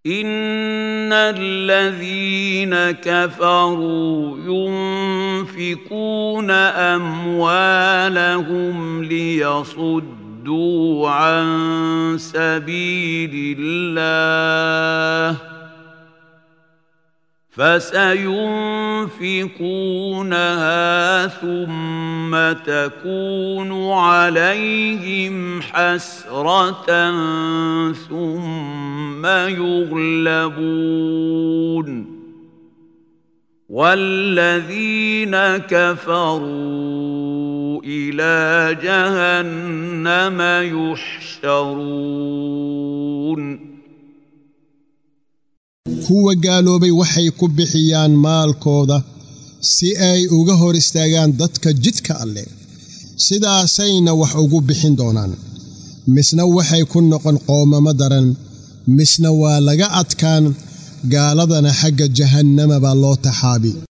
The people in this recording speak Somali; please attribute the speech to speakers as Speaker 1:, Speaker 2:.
Speaker 1: ان الذين كفروا ينفقون اموالهم ليصدوا عن سبيل الله فسينفقونها ثم تكون عليهم حسرة ثم يغلبون والذين كفروا إلى جهنم يحشرون
Speaker 2: kuwa gaaloobay waxay ku bixiyaan maalkooda si ay uga hor istaagaan dadka jidka alleh sidaasayna wax ugu bixin doonaan misna waxay ku noqon qoomamo daran misna waa laga adkaan gaaladana xagga jahannama baa loo taxaabi